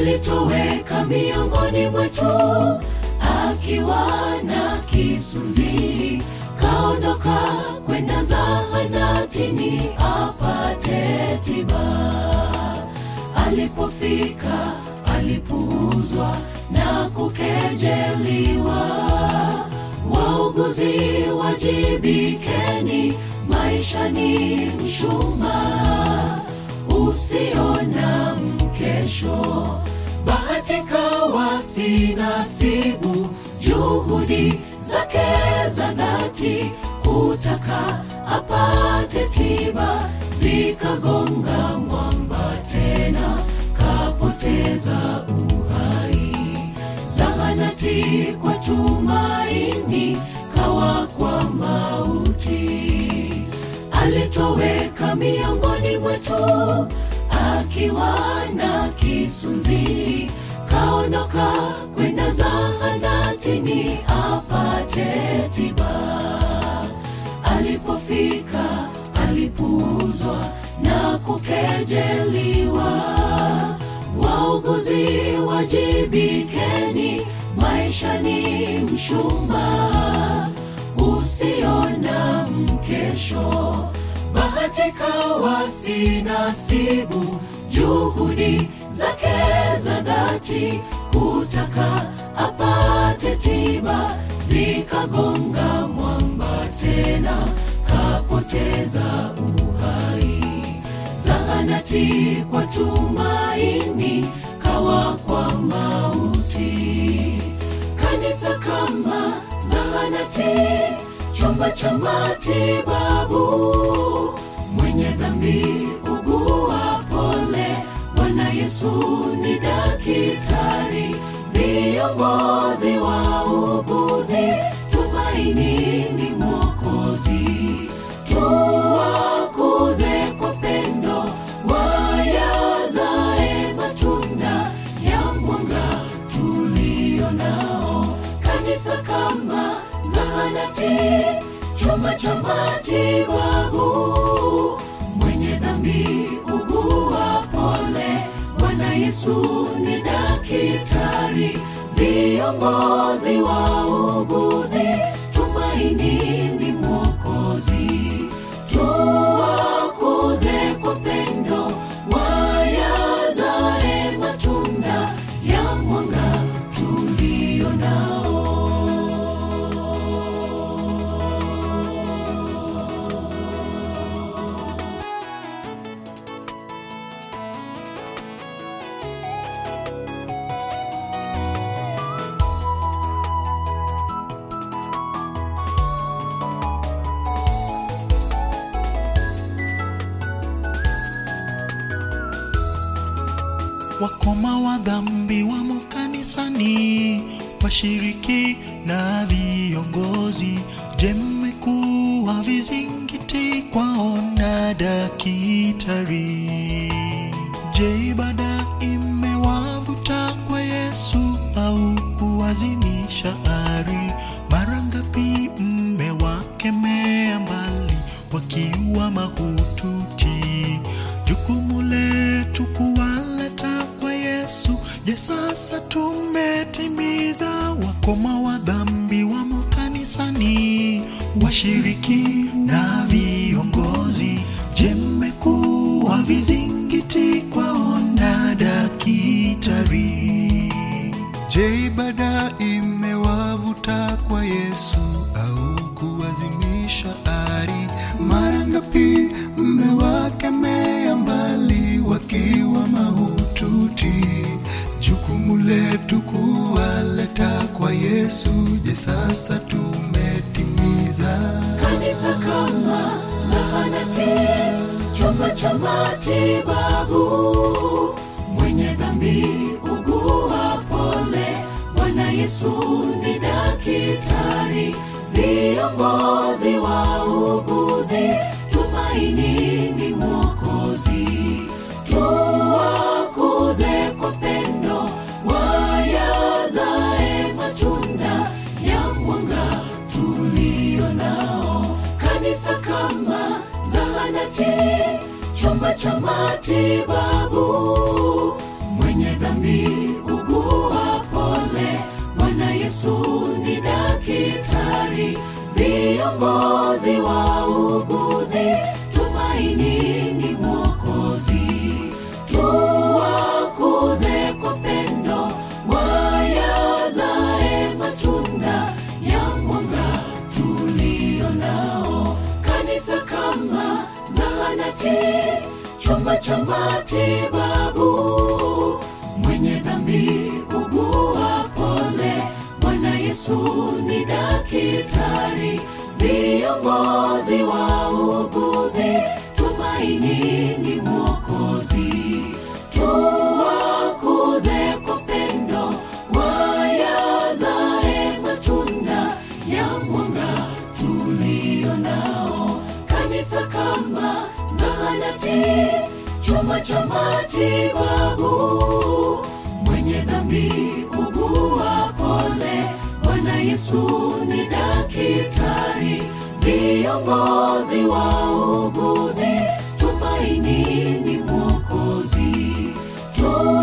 alitoweka miongoni mwetu akiwa na kisunzi kaondoka kwenda zahanatini apate tiba alipofika alipuuzwa na kukejeliwa wauguzi wajibikeni maisha ni mshumaa usiona mkesho bahatika wasinasibu juhudi zake za dhati kutaka apate tiba zikagonga mwamba tena kapoteza uhai zahanati kwa tumaini kawa kwa mauti alitoweka miongoni mwetu akiwa na kisunzi kaondoka kwenda zahanatini apate tiba alipofika alipuuzwa na kukejeliwa wauguzi wajibikeni maisha ni mshumaa usiona mkesho bahatika wasinasibu juhudi zake za dhati kutaka apate tiba zikagonga mwamba tena kapoteza uhai zahanati kwa tumaini kawa kwa mauti kanisa kama zahanati chumba cha matibabu mwenye dhambi ugua pole bwana yesu ni dakitari viongozi wa uguzi tumaini ni mwokozi tuwakuze kwa pendo wayazae matunda ya mwanga tulio nao kanisa kama zahanati chumba cha matibabu mwenye dhambi ugua pole bwana yesu ni dakitari viongozi wa uguzi tumaini ni mwokozi tuwakuze kwa pendo wayazae matunda ya mwanga tulio nao wakoma wa dhambi wamo kanisani, washiriki na viongozi. Je, mmekuwa vizingiti kwaona dakitari? Je, ibada imewavuta kwa Yesu au kuwazimisha ari? Mara ngapi mmewakemea mbali wakiwa mahututi? Jukumu letu kuwaleta kwa Yesu. Je, sasa tumetimiza? Wakoma wa dhambi wamo kanisani, washiriki na viongozi. Je, mmekuwa vizingiti kwaona dakitari? Je, ibada imewavuta kwa Yesu au kuwazimisha ari? Mara ngapi mmewakemea mbali wakiwa mahututi? Jukumu letu kuwaleta kwa Yesu. Je, sasa tumetimiza? kanisa kama zahanati chumba cha matibabu mwenye dhambi ugua pole bwana yesu ni dakitari viongozi wa uguzi tumaini ni mwokozi tuwakuze kwa pendo wayazae matunda ya mwanga tulio nao kanisa kama zahanati chumba cha matibabu mwenye dhambi viongozi wa uguzi tumaini ni mwokozi tuwakuze kwa pendo wayazae matunda ya mwanga tulio nao kanisa kama zahanati chumba cha matibabu mwenye dhambi ugua pole bwana yesu ni dakitari viongozi wa uguzi tumaini ni mwokozi tuwakuze kwa pendo wayazae matunda ya mwanga tulio nao kanisa kama zahanati chumba cha matibabu mwenye dhambi ugua pole bwana yesu ni dakitari viongozi wa uguzi tumaini ni mwokozi tu